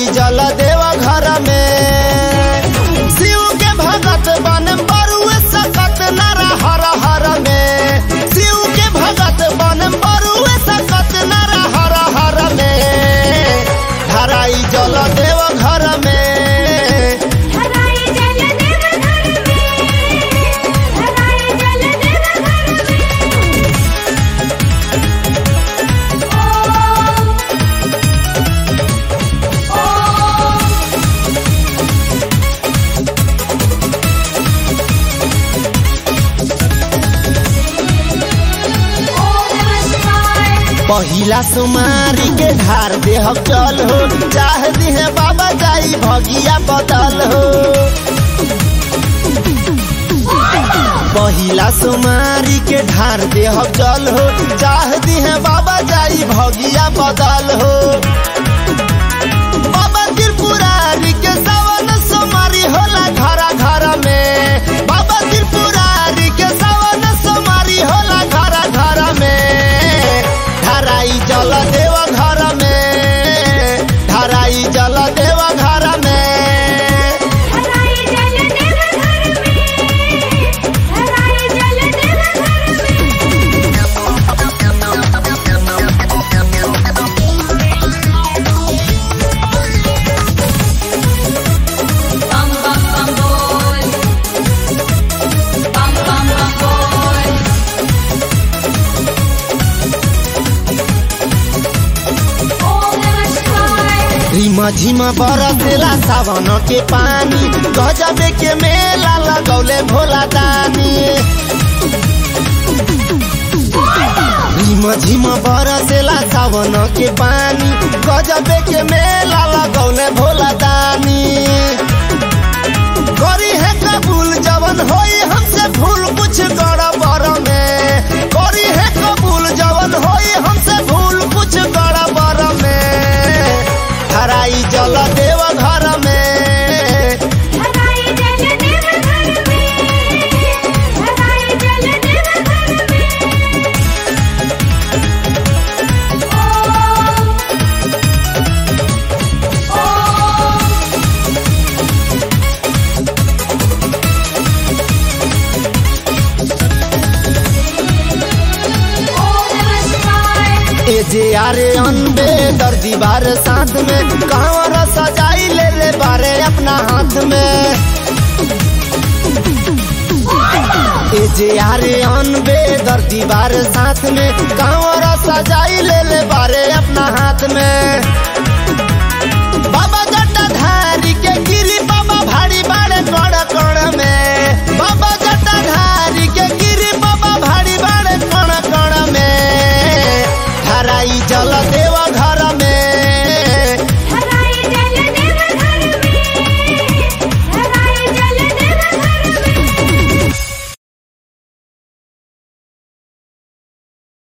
जल देव घर में शिव के भगत बन बरुए सकत नर हर हर में शिव के भगत बन बरुए सकत नर हर हर में धराई जल देव घर में धराई जल देव घर में धराई जल देव घर में ओम ओम ओम नमः शिवाय पहिला सुमारी के धार देह चल हो चाह दिहे बाबा जाई भगिया बदल हो पहिला सुमारी के धार देह जल हो चाह दिहे बाबा जाई भगिया बदल हो बाबा त्रिपुरारी के सवन सुमारी होला घर घर में बाबा त्रिपुरारी के सवन सुमारी होला घर घर में धराई जल देव घर में धराई जल देव घर में धराई जल देव घर में धराई जल देव घर में bum bum bum boy bum bum bum boy ओम नमः शिवाय रिमा झिमा बरसेला सावन के पानी गजबे के मेला लगौले भोला दानी रिमा झिमा बरसेला सावन के पानी गजबे के मेला लगौले भोला दानी करी है कबूल जवन होई हमसे भूल कुछ गड़बड़ में करी है कबूल जवन होई हमसे भूल कुछ गड़बड़ में धराई जल देव घर में धराई जल देव घर में धराई जल देव घर में ओम ओम ओम नमः शिवाय ए जे आरे अनबे दर्जी बार साथ में कांवर सजाई ले ले बारे अपना हाथ में ए जे आरे अनबे दर्जी बार साथ में कांवर सजाई ले ले बारे अपना हाथ में बाबा जटाधारी के गिरी बाबा भारी बाड़े कड़ कड़ में बाबा जटाधारी के गिरी बाबा भारी बाड़े कड़ कड़ में धराई जल दे